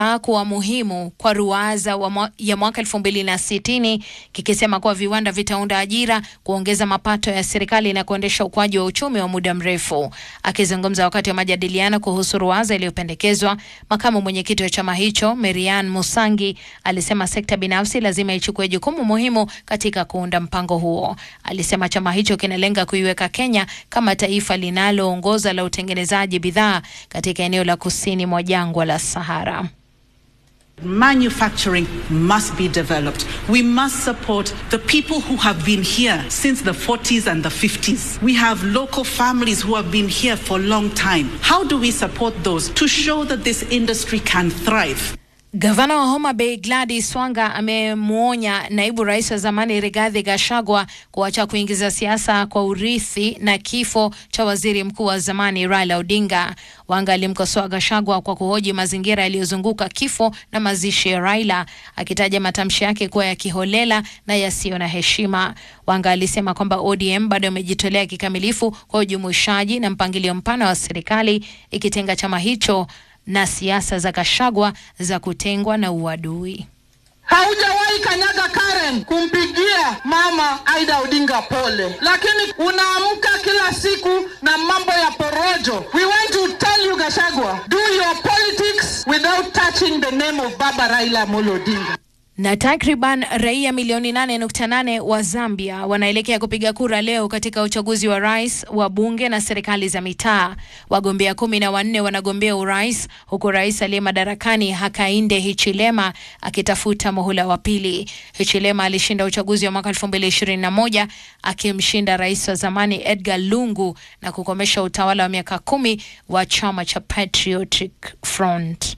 kuwa muhimu kwa ruwaza wa mwa, ya mwaka elfu mbili na sitini kikisema kuwa viwanda vitaunda ajira, kuongeza mapato ya serikali na kuendesha ukuaji wa uchumi wa muda mrefu. Akizungumza wakati wa majadiliano kuhusu ruwaza iliyopendekezwa, makamu mwenyekiti wa chama hicho Marian Musangi alisema sekta binafsi lazima ichukue jukumu muhimu katika kuunda mpango huo. Alisema chama hicho kinalenga kuiweka Kenya kama taifa linaloongoza la utengenezaji bidhaa katika eneo la kusini mwa jangwa la Sahara. Manufacturing must be developed. We must support the people who have been here since the 40s and the 50s. We have local families who have been here for a long time. How do we support those to show that this industry can thrive? Gavana wa Homa Bay Gladys Wanga amemwonya naibu rais wa zamani Rigathi Gachagua kuacha kuingiza siasa kwa urithi na kifo cha waziri mkuu wa zamani Raila Odinga. Wanga alimkosoa Gachagua kwa kuhoji mazingira yaliyozunguka kifo na mazishi ya Raila, akitaja matamshi yake kuwa ya kiholela na yasiyo na heshima. Wanga alisema kwamba ODM bado imejitolea kikamilifu kwa ujumuishaji na mpangilio mpana wa serikali, ikitenga chama hicho na siasa za Gachagua za kutengwa na uadui. Haujawahi kanyaga Karen kumpigia mama Aida Odinga pole, lakini unaamka kila siku na mambo ya porojo. We want to tell you Gachagua, do your politics without touching the name of Baba Raila Amolo Odinga. Na takriban raia milioni 8.8 wa Zambia wanaelekea kupiga kura leo katika uchaguzi wa rais, wa bunge na serikali za mitaa. Wagombea kumi na wanne wanagombea urais huku rais aliye madarakani Hakainde Hichilema akitafuta muhula wa pili. Hichilema alishinda uchaguzi wa mwaka 2021 akimshinda rais wa zamani Edgar Lungu na kukomesha utawala wa miaka kumi wa chama cha Patriotic Front.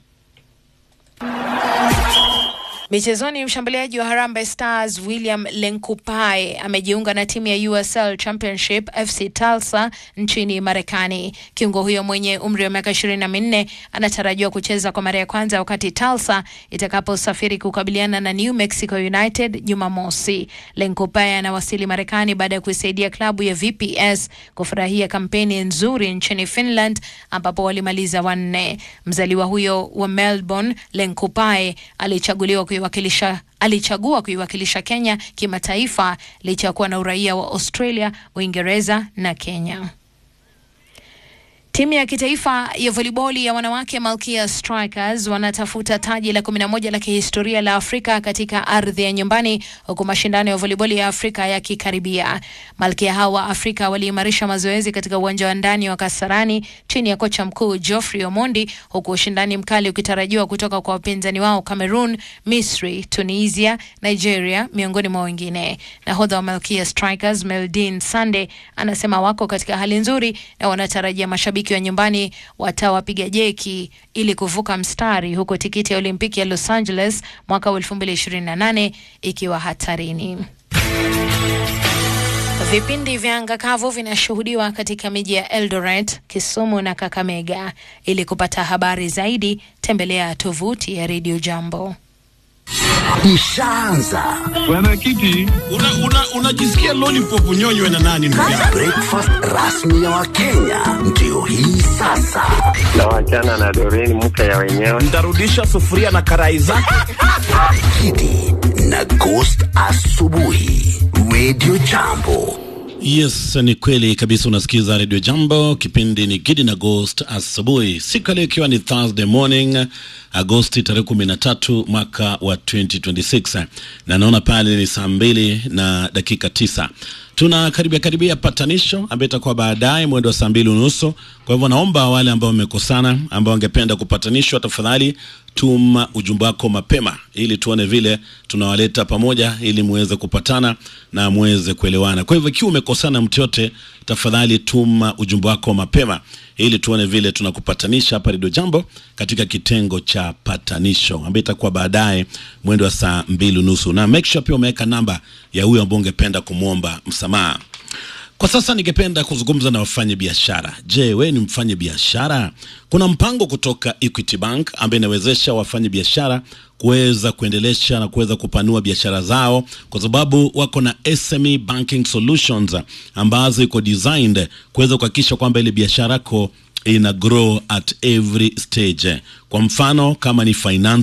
Michezoni, mshambuliaji wa Harambee Stars William Lenkupai amejiunga na timu ya USL Championship FC Tulsa nchini Marekani. Kiungo huyo mwenye umri wa miaka ishirini na minne anatarajiwa kucheza kwa mara ya kwanza wakati Tulsa itakaposafiri kukabiliana na New Mexico United Jumamosi. Lenkupai anawasili Marekani baada ya kuisaidia klabu ya VPS kufurahia kampeni nzuri nchini Finland ambapo walimaliza wanne. Mzaliwa huyo wa Melbourne, Lenkupai alichaguliwa kuiwakilisha alichagua kuiwakilisha Kenya kimataifa licha ya kuwa na uraia wa Australia, Uingereza na Kenya. Timu ya kitaifa ya voliboli ya wanawake Malkia Strikers wanatafuta taji la 11 la kihistoria la Afrika katika ardhi ya nyumbani huku mashindano ya voliboli ya Afrika yakikaribia. Malkia hao wa Afrika waliimarisha mazoezi katika uwanja wa ndani wa Kasarani chini ya kocha mkuu Geoffrey Omondi huku ushindani mkali ukitarajiwa kutoka kwa wapinzani wao Cameroon, Misri, Tunisia, Nigeria miongoni mwa wengine. Nahodha wa Malkia Strikers Meldin Sande anasema wako katika hali nzuri na wanatarajia mashabiki wa nyumbani watawapiga jeki ili kuvuka mstari huku tikiti ya Olimpiki ya Los Angeles mwaka wa 2028 ikiwa hatarini. Vipindi vya anga kavu vinashuhudiwa katika miji ya Eldoret, Kisumu na Kakamega. Ili kupata habari zaidi, tembelea tovuti ya Radio Jambo. Ishaanza Bwana Kiti, unajisikia una, una lollipop unyonywe na nani ndugu yangu? breakfast rasmi ya Wakenya ndio hii sasa. na wachana na Doreen mke ya wenyewe. Ntarudisha sufuria na karai zake. Kidi na Ghost asubuhi, Radio Jambo. Yes, ni kweli kabisa. Unasikiza Radio Jambo, kipindi ni Gidi na Ghost asubuhi, siku ya leo ikiwa ni Thursday morning, Agosti tarehe kumi na tatu mwaka wa 2026 na naona pale ni saa mbili na dakika tisa tuna karibia karibia patanisho ambayo itakuwa baadaye mwendo wa saa mbili unusu. Kwa hivyo naomba wale ambao wamekosana, ambao wangependa kupatanishwa, tafadhali tuma ujumbe wako mapema, ili tuone vile tunawaleta pamoja, ili muweze kupatana na muweze kuelewana. Kwa hivyo ikiwa umekosana mtu yote, tafadhali tuma ujumbe wako mapema, ili tuone vile tunakupatanisha hapa Radio Jambo katika kitengo cha patanisho ambayo itakuwa baadaye mwendo wa saa mbili unusu, na make sure pia umeweka namba ya huyo ambao ungependa kumwomba msamaha. Kwa sasa ningependa kuzungumza na wafanye biashara. Je, wewe ni mfanye biashara? Kuna mpango kutoka Equity Bank ambaye inawezesha wafanye biashara kuweza kuendelesha na kuweza kupanua biashara zao, kwa sababu wako na SME banking solutions ambazo iko designed kuweza kuhakikisha kwamba ile biashara yako ina grow at every stage. Kwa mfano kama ni finance